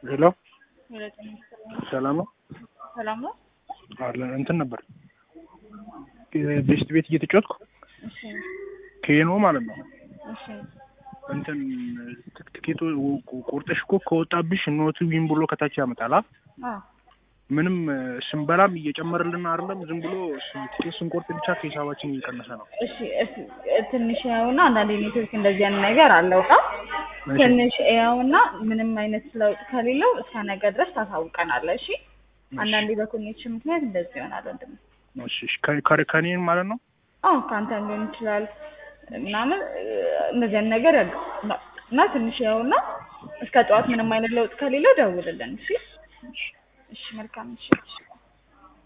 ሄሎ ሰላም ነው ሰላም ነው። አለ እንትን ነበር ቤስት ቤት እየተጫወትኩ እሺ ኬኖ ማለት ነው እሺ እንትን ትክ- ትኬቱ ቁርጥሽ እኮ ከወጣብሽ ኖቱ ዊን ብሎ ከታች ያመጣል አ? አዎ ምንም ስንበላም እየጨመረልን አይደለም ዝም ብሎ ስ- ትኬት ስንቆርጥ ብቻ ከሂሳባችን እየቀነሰ ነው እሺ እስ- ትንሽ ያውና አንዳንድ ኔትወርክ እንደዚህ አይነት ነገር አለው ና እሺ። ትንሽ ያውና ምንም አይነት ለውጥ ከሌለው እስከ ነገ ድረስ ታሳውቀናለህ። እሺ አንዳንዴ በኮኔክሽን ምክንያት እንደዚህ ይሆናል ወንድም። እሺ እሺ። ከ- ከ- ከኔን ማለት ነው አዎ ከአንተም ሊሆን ይችላል ምናምን እ፣ እንደዚህ አይነት ነገር ያግ እና ትንሽ ያውና እስከ ጠዋት ምንም አይነት ለውጥ ከሌለው ደውልልን። እሺ እሺ መልካም ምሽት።